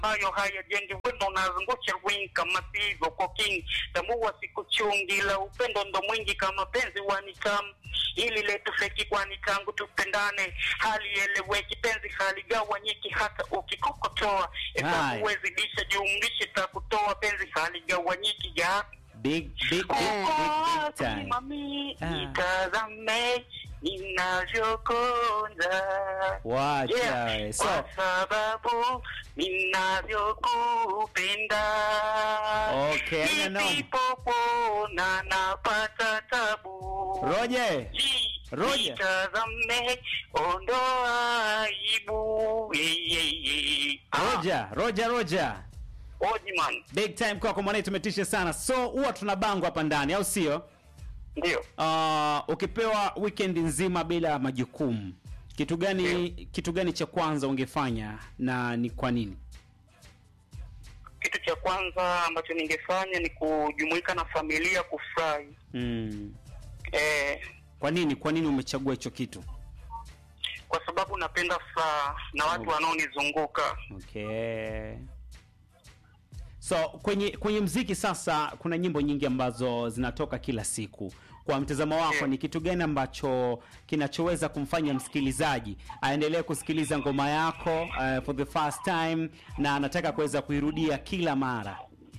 ambayo hayajengi wendo unazungusha wing kama sivyo kwa king tambua siku chungi la upendo ndo mwingi kama penzi wanikam ili letu feki kwani tangu tupendane hali eleweki penzi haligawanyiki hata ukikokotoa Haya. hesabu wezidisha jumlishe takutoa penzi haligawanyiki ya Big, big, big, uko big, big wapi time. mami Ah. nitazame ninavyokonda Wacha Yeah, we. So, kwa sababu ninavyokupenda Okay, I know. nisipopona napata tabu Roger, Ji, Roger. nitazame ondoa aibu Yeah, yeah, yeah. Ah, Roger, Roger, Roger. Oji man Big time kwako mwana tumetisha sana. So huwa tuna bango hapa ndani au sio? ndio Uh, ukipewa weekend nzima bila majukumu, kitu gani kitu gani cha kwanza ungefanya na ni kwa nini? kitu cha kwanza ambacho ningefanya ni kujumuika na familia kufurahi Mm. eh, Kwa nini? Kwa nini umechagua hicho kitu? kwa sababu napenda furaha na watu Oh. wanaonizunguka Okay. So kwenye kwenye mziki sasa kuna nyimbo nyingi ambazo zinatoka kila siku. Kwa mtazamo wako Yeah. ni kitu gani ambacho kinachoweza kumfanya msikilizaji aendelee kusikiliza ngoma yako uh, for the first time na anataka kuweza kuirudia kila mara?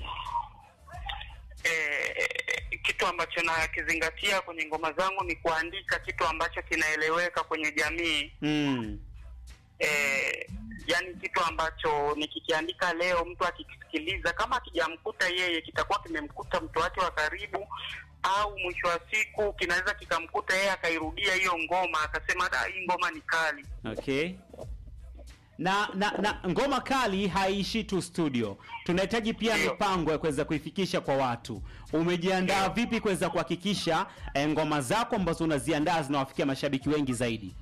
eh, kitu ambacho nakizingatia kwenye ngoma zangu ni kuandika kitu ambacho kinaeleweka kwenye jamii Mm. eh, yani kitu ambacho nikikiandika leo mtu akikisikiliza kama akijamkuta yeye kitakuwa kimemkuta mtu wake wa karibu au mwisho wa siku kinaweza kikamkuta yeye akairudia hiyo ngoma akasema da hii ngoma ni kali Okay. Na, na na ngoma kali haiishi tu studio, tunahitaji pia Ndio. mipango ya kuweza kuifikisha kwa watu. Umejiandaa Ndio. vipi kuweza kuhakikisha eh, ngoma zako ambazo unaziandaa zinawafikia mashabiki wengi zaidi?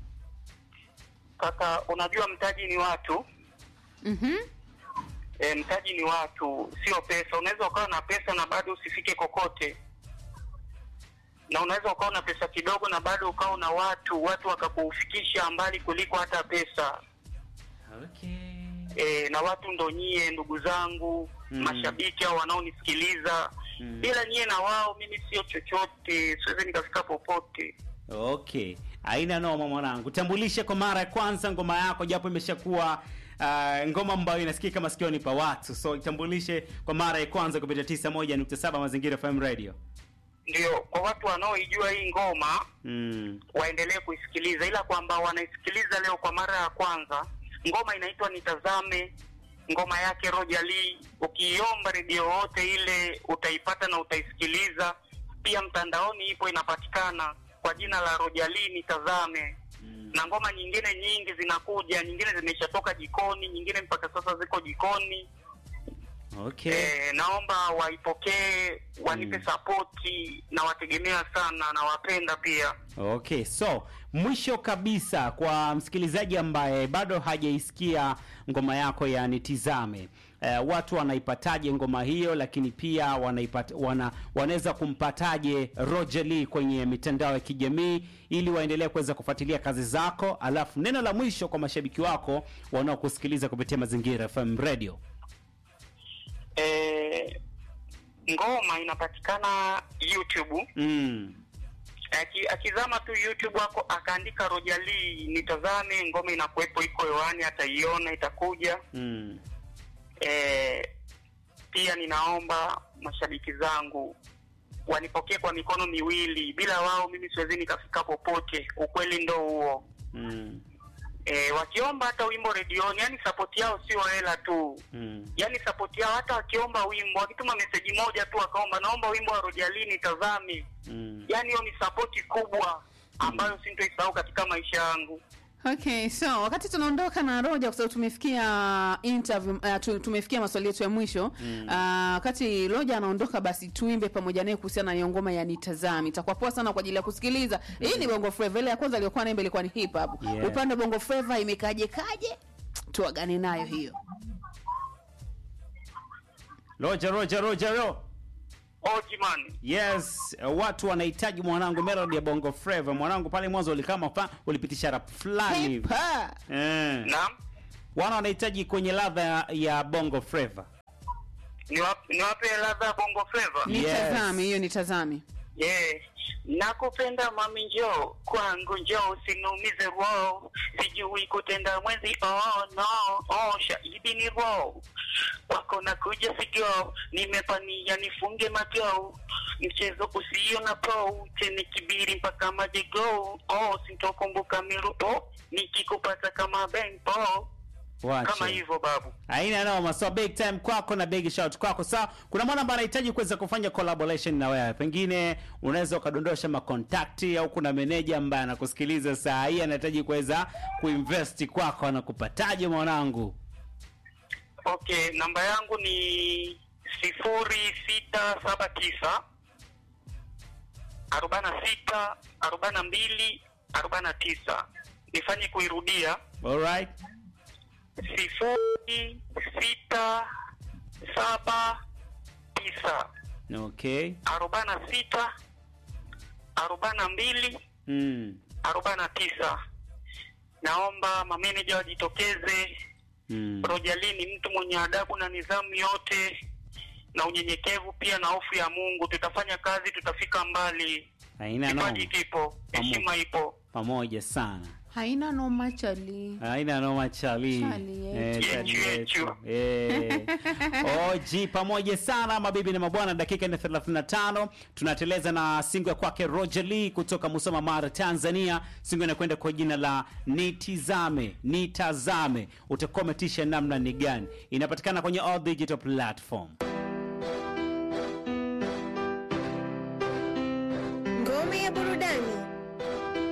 kaka unajua mtaji ni watu Mhm. e, mtaji ni watu sio pesa unaweza ukawa na pesa na bado usifike kokote na unaweza ukawa na pesa kidogo na bado ukawa na watu watu wakakufikisha mbali kuliko hata pesa Okay. e, na watu ndo nyie ndugu zangu Mm. mashabiki au wanaonisikiliza Mm. bila nyie na wao mimi sio chochote siwezi nikafika popote Okay, haina noma mwanangu. Tambulishe kwa mara ya kwanza ngoma yako, japo imeshakuwa uh, ngoma ambayo inasikika masikioni pa watu, so itambulishe kwa mara ya kwanza kupitia 91.7 Mazingira FM Radio. ndio kwa watu wanaoijua hii ngoma Mm. waendelee kuisikiliza, ila kwamba wanaisikiliza leo kwa mara ya kwanza. Ngoma inaitwa Nitazame, ngoma yake Roger Lee. Ukiiomba redio yote ile utaipata na utaisikiliza. Pia mtandaoni ipo inapatikana kwa jina la Roger Lee Nitazame. Na ngoma nyingine nyingi zinakuja, nyingine zimeshatoka jikoni, nyingine mpaka sasa ziko jikoni. Okay. Eh, naomba waipokee, wanipe Mm. sapoti, na wategemea sana, nawapenda pia. Okay, so mwisho kabisa kwa msikilizaji ambaye bado hajaisikia ngoma yako ya Nitizame, eh, watu wanaipataje ngoma hiyo, lakini pia wanaipata, wana, wanaweza kumpataje Roger Lee kwenye mitandao ya kijamii ili waendelee kuweza kufuatilia kazi zako, alafu neno la mwisho kwa mashabiki wako wanaokusikiliza kupitia Mazingira FM Radio. eh, ngoma inapatikana YouTube. Mm. Aki, akizama tu YouTube wako akaandika Roger Lee nitazame, ngoma inakuwepo, iko hewani, ataiona itakuja. Mm. Eh, pia ninaomba mashabiki zangu wanipokee kwa mikono miwili. Bila wao mimi siwezi nikafika popote, ukweli ndo huo. Mm. E, wakiomba hata wimbo redioni, yani sapoti yao sio hela tu Mm. yani sapoti yao, hata wakiomba wimbo, wakituma meseji moja tu akaomba naomba wimbo wa Rojalini nitazame, Mm. yani hiyo ni sapoti kubwa ambayo sintoisahau katika maisha yangu. Okay, so wakati tunaondoka na Roja kwa sababu tumefikia interview uh, tu, tumefikia maswali yetu ya mwisho mm. uh, wakati Roja anaondoka, basi tuimbe pamoja naye kuhusiana na hiyo ngoma ya Nitazame. Itakuwa poa sana kwa ajili ya kusikiliza. Hii ni Bongo Flava, ile ya kwanza iliyokuwa naimba ilikuwa ni hip hop. Yeah. Upande wa Bongo Flava imekaje kaje? Tuagane nayo hiyo. Roger, Roger, Roger, Roger. Oji man, Yes, uh, watu wanahitaji mwanangu melody ya Bongo Flava. Mwanangu pale mwanzo ulikama fa, ulipitisha rap fulani hivi. Hip hop. Eh. naam, wana wanahitaji kwenye ladha ya bongo flava Niwape niwape ladha ya bongo flava? Yes. nitazame hiyo nitazame Yeah. Nakupenda mami, njoo kwangu, njoo usiniumize roho, sijui kutenda mwenzi. Oh no, oh shahidi ni roho kwako nakuja sigo, nimepania nifunge mago, mchezo usio na po tene kibiri mpaka majego. Oh sintokumbuka mirupo nikikupata kama benpo Wacha. kama hivyo babu. Haina noma. So big time kwako na big shout kwako. Sawa, kuna mwana ambaye anahitaji kuweza kufanya collaboration na wewe, pengine unaweza ukadondosha makontakti, au kuna meneja ambaye anakusikiliza saa hii anahitaji kuweza kuinvest kwako, anakupataje mwanangu? Okay, namba yangu ni sifuri sita saba tisa arobaini na sita arobaini na mbili arobaini na tisa. Nifanye kuirudia Alright. sifuri sita saba tisa Okay. arobaini na sita arobaini na mbili Mm. arobaini na tisa. Naomba mameneja wajitokeze. Mm. Rojali ni mtu mwenye adabu na nidhamu yote na unyenyekevu pia na hofu ya Mungu. Tutafanya kazi, tutafika mbali. Haina noma. Kipaji kipo, heshima ipo. Pamoja sana. haina noma chali Haina noma chali. Chali yetu. Eh, chali Yetu, yetu. Eh. Oji pamoja sana mabibi na mabwana, dakika ni 35 tunateleza na singo ya kwake Roger Lee kutoka Musoma Mara, Tanzania. Singo inakwenda kwa jina la Nitizame, Nitazame. Utakometisha namna ni gani? Inapatikana kwenye all digital platform.